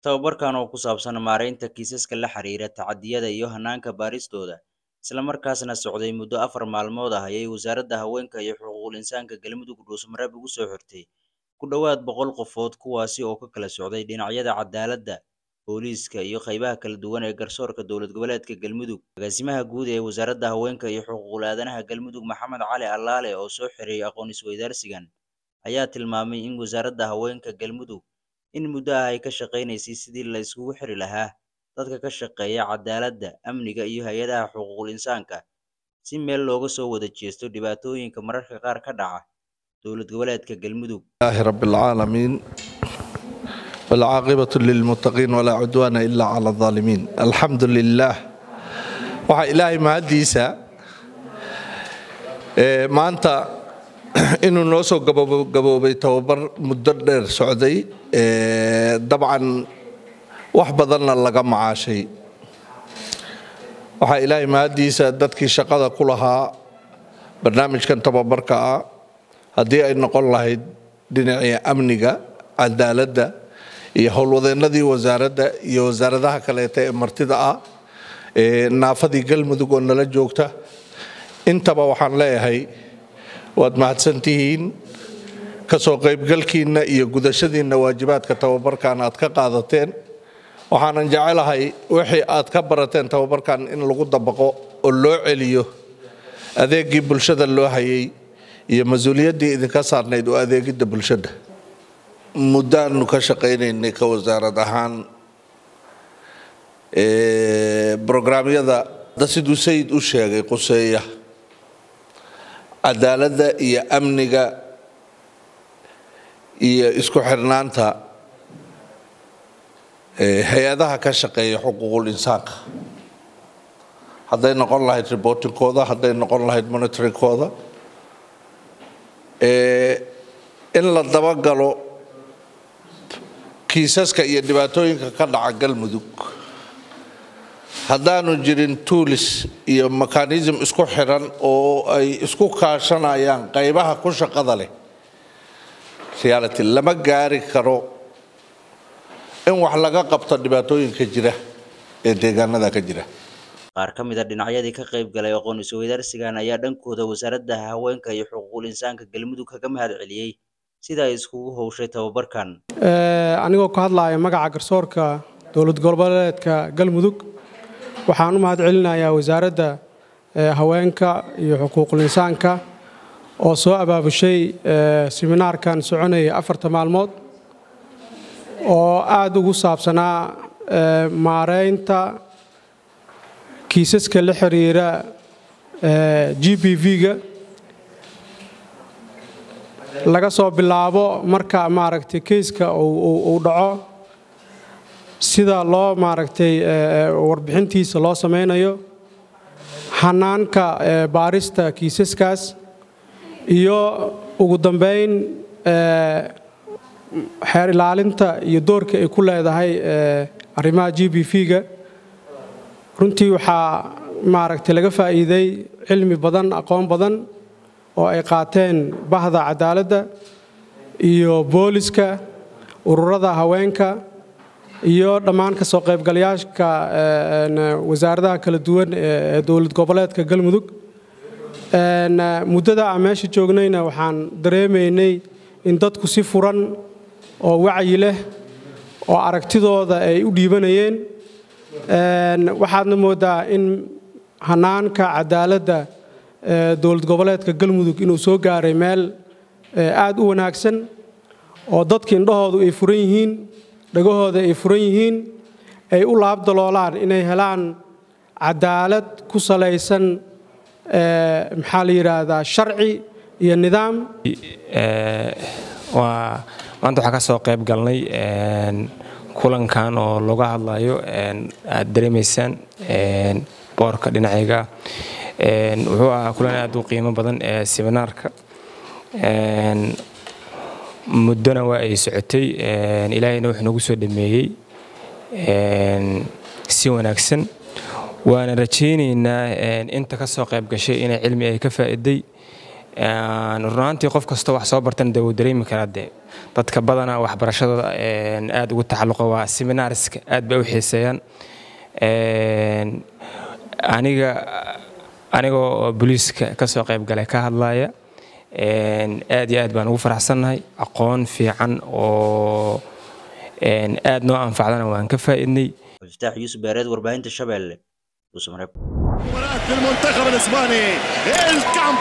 Tababarkan oo ku saabsan maaraynta kiisaska la xiriira tacaddiyada iyo hanaanka baaristooda, isla markaasna socday muddo afar maalmood ah ayay Wasaaradda Haweenka iyo Xuquuqul Insaanka Galmudug dhuusamareeb ugu soo xirtay ku dhowaad boqol qofood kuwaasi oo ka kala socday dhinacyada cadaaladda, booliiska, iyo qaybaha kala duwan ee garsoorka dowlad goboleedka Galmudug. Agaasimaha guud ee Wasaaradda Haweenka iyo Xuquuqul Aadanaha Galmudug Maxamed Cali Allaale oo soo xiray aqoon isweydaarsigan, ayaa tilmaamay in Wasaaradda Haweenka Galmudug in muddo ah ay ka shaqeynaysay sidii la isugu xiri lahaa dadka ka shaqeeya cadaaladda, amniga, iyo hay'adaha xuquuqul insaanka si meel looga soo wada jeesto dhibaatooyinka mararka qaar ka dhaca dowlad goboleedka Galmudug. لله رب العالمين والعاقبة للمتقين ولا عدوان إلا على الظالمين الحمد لله waxaa ilaahay mahaddiisa ee maanta inuu noo soo gababo- gaboobay tababar muddo dheer socday ee dabcan wax badanna laga macaashay waxaa ilaahay mahaddiisa dadkii shaqada ku lahaa barnaamijkan tababarka ah haddii ay noqon lahayd dhinacii amniga cadaaladda iyo howlwadeennadii wasaaradda iyo wasaaradaha kaleeta ee martida ah ee naafadii galmudug oo nala joogta intaba waxaan leeyahay waad mahadsantihiin kasoo qaybgalkiinna iyo gudashadiinna waajibaadka tababarkan aad ka qaadateen waxaanan jecelahay wixii aad ka barateen tababarkan in lagu dabaqo oo loo celiyo adeegii bulshada loo hayay iyo mas-uuliyaddii idinka saarnayd oo adeegidda bulshada muddaanu ka shaqaynaynay ka wasaarad ahaan ee, brograamyada da siduu sayid u sheegay quseeya cadaaladda iyo amniga iyo isku xirnaanta ee, hay-adaha ka shaqeeya xuquuqul insaanka hadday noqon lahayd reportingkooda hadday noqon lahayd monitoringkooda ee, in la dabagalo kiisaska iyo dhibaatooyinka ka dhaca galmudug haddaanu jirin tuulis iyo mekanism isku xiran oo ay isku kaashanayaan qaybaha ku shaqada leh reality lama gaari karo in wax laga qabto dhibaatooyinka jira ee deegaanada ka jira Qaar ka mid a dhinacyadii ka qayb galay aqoon isweydaarsigan ayaa dhankooda Wasaaradda Haweenka iyo Xuquuqul Insaanka Galmudug kaga mahadceliyey sida ay iskugu hawshay tababarkan. Ee, anigoo ka hadlaya magaca garsoorka dowlad goboleedka galmudug waxaan u mahadcelinayaa wasaaradda ee, haweenka iyo xuquuqul insaanka oo soo abaabushay ee, siminaarkan soconaya afarta maalmood oo aad ugu saabsanaa ee, maareynta kiisaska la xiriira ee, g b v-ga laga soo bilaabo marka maaragtay keyska uu- uu uu dhaco sida loo maaragtay ee, warbixintiisa loo sameynayo hanaanka ee, baarista kiisaskaas iyo ugu dambeyn ee, xeer ilaalinta iyo doorka ay ku leedahay ee, arrimaha g b v-ga runtii waxaa maaragtay laga faa'iiday cilmi badan aqoon badan oo ay qaateen bahda cadaaladda iyo booliska ururada haweenka iyo dhammaan ka soo qaybgalayaasha ee, een, wasaaradaha kala duwan ee ee dowlad goboleedka galmudug Een, muddada aan meesha joognayna waxaan dareemaynay in dadku si furan oo wacyi leh oo aragtidooda ay u dhiibanayeen Een, waxaadna moodaa in hanaanka cadaaladda ee dowlad goboleedka galmudug inuu soo gaaray meel ee, aad u wanaagsan oo dadka indhahoodu ay furan yihiin dhagahooda ay furan yihiin ay u laabdaloolaan inay helaan cadaalad ku salaysan ee, maxaa la yidhaahdaa sharci iyo nidaam Ee, waa maanta waxaa ka soo qayb galnay een, kulankan oo looga hadlayo een, aad dareemaysaan een, boorka dhinacayga Een, wuxuu ahaa kulan aad u qiimo badan ee seminaarka Een, muddona waa ay socotay Een, ilaahayna wuxuu nagu soo dhameeyey een, si wanaagsan waana rajaynaynaa een, inta ka soo qayb gashay inay cilmi ay ka faa'iiday runaantii qof kastoo wax soo bartana dee wuu dareemi karaa dee dadka badanaa waxbarashadooda aada ugu taxalluqa waa seminaariska aad bay u xiiseeyaan aniga anigoo booliiska kasoo qayb galay ka hadlaya aad iyo aad baan ugu faraxsannahay aqoon fiican oo aad noo anfacdana waan ka faa'iidnay iftaax yuusuf beereed warbaahinta shabeelle dhuusamareeb المنتخب الاسباني الكامب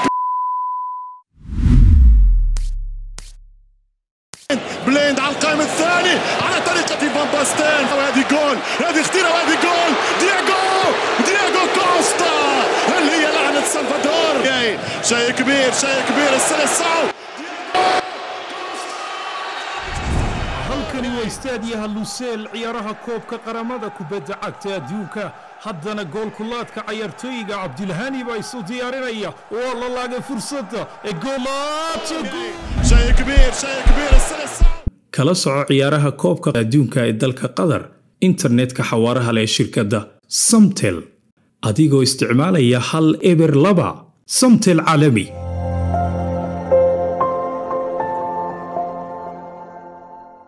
بليند على القائم الثاني على طريقة فان باستين وهذه جول هذه خطيرة وهذه جول دياغو دياغو كوستا اللي هي لعنة سلفادور شيء كبير شيء كبير السلسعو halkani waa istaadiyaha luseel ciyaaraha koobka qaramada kubadda cagta adduunka haddana goolkulaadka cayaartooyiga cabdilhani baa isu diyaarinaya waa la laagay fursadda ee شيء كبير شيء كبير السلسعو kala soco ciyaaraha koobka adduunka ee dalka qatar internetka xawaaraha leh ee shirkadda samtel adigoo isticmaalaya hal eber laba samtel caalami